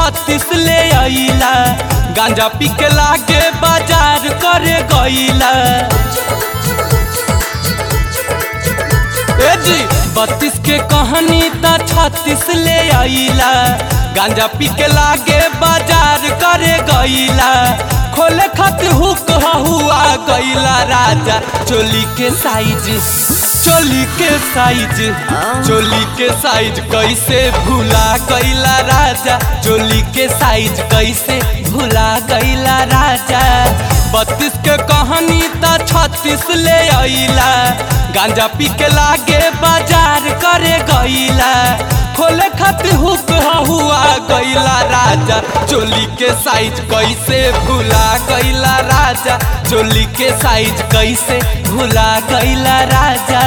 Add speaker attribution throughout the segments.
Speaker 1: छत्तीस ले आइला गांजा पी के लागे बाजार करे गईला ए जी बत्तीस के कहानी त छत्तीस ले आइला गांजा पी के लागे बाजार करे गईला खोले खातिर हुक हुआ गईला राजा चोली के साइज चोली के साइज चोली के साइज कैसे भूला गईला राजा चोली के साइज कैसे भूला गईला राजा बत्तीस के कहानी त छत्तीस ले आइला गांजा पी के लागे बाजार करे गईला खोले खातिर हुक हुआ गईला राजा चोली के साइज कैसे भूला गईला राजा चोली के साइज कैसे भूला गईला राजा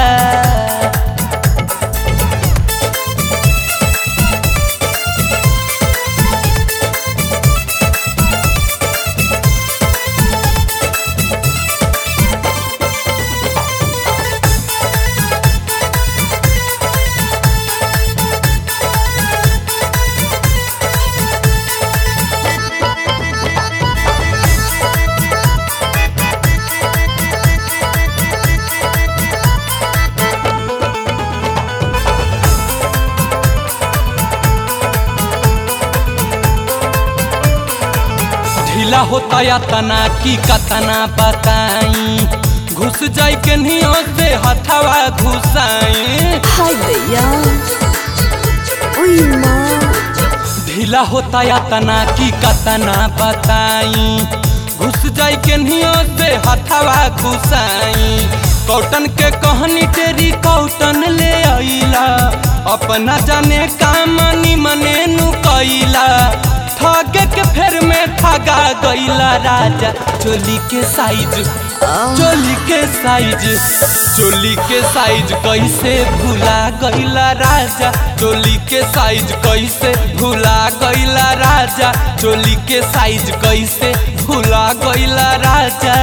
Speaker 1: ढीला होता या तना की कतना बताई घुस जाई के नियो से हथवा घुसाई
Speaker 2: हाय दैया ओय माँ
Speaker 1: ढीला होता या तना की कतना बताई घुस जाई के नियो से हथवा घुसाई कौटन के कहनी तेरी कौटन ले आइला अपना जाने काम मने नु कैला ठगे के फेर में ठगा गईला राजा चोली के साइज चोली के साइज चोली के साइज कैसे भूला गईला राजा चोली के साइज कैसे भूला गईला राजा चोली के साइज कैसे भूला गईला राजा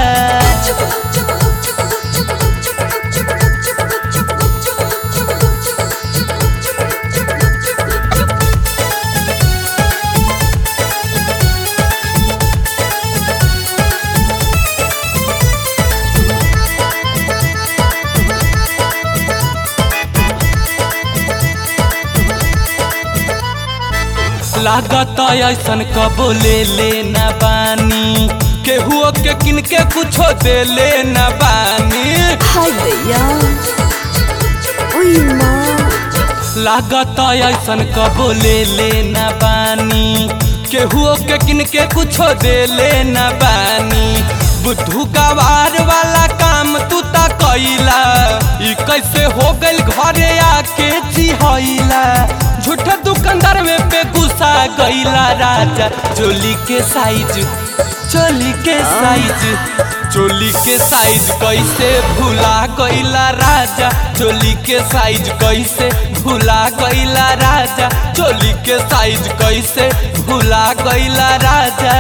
Speaker 1: लागत ऐसन कबो ले ले न बानी केहुओ के किनके कुछो दे ले न बानी
Speaker 2: हाय दैया ओय माँ
Speaker 1: लागत ऐसन कबो ले ले न बानी केहुओ के किनके कुछो दे ले न बानी बुद्धू गवार वाला काम तू ता कैला ई कैसे हो गइल घरे आके चिहैला झूठा दुकानदार में पे गुस्सा गईला राजा चोली के साइज चोली के साइज चोली के साइज कैसे भूला गईला राजा चोली के साइज कैसे भूला गईला राजा चोली के साइज कैसे भूला गईला राजा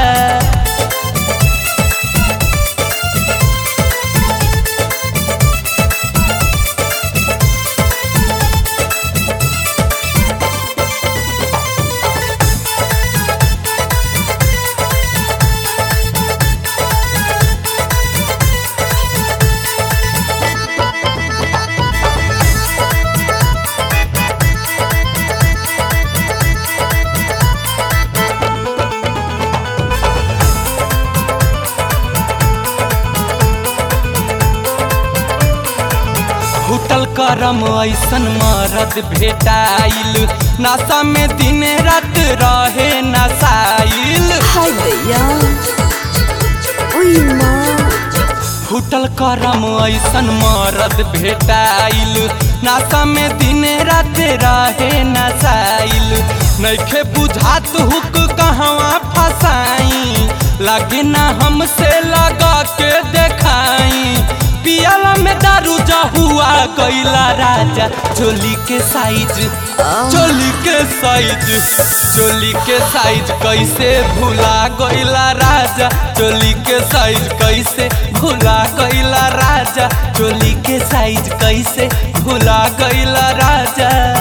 Speaker 1: फूटल करम ऐसन मरद भेटाइल नशा में दिन रात रहे नशाइल
Speaker 2: हाय दैया ओय माँ
Speaker 1: फूटल करम ऐसन मरद भेटाइल नशा में दिन रात रहे नशाइल नैखे बुझात हुक कहवा फसाई लगे ना हमसे लगा के देखाई पियाला में दारू जहुआ कैला राजा चोली के साइज चोली के साइज चोली के साइज कैसे भूला गईला राजा चोली के साइज कैसे भूला गईला राजा चोली के साइज कैसे भूला गईला राजा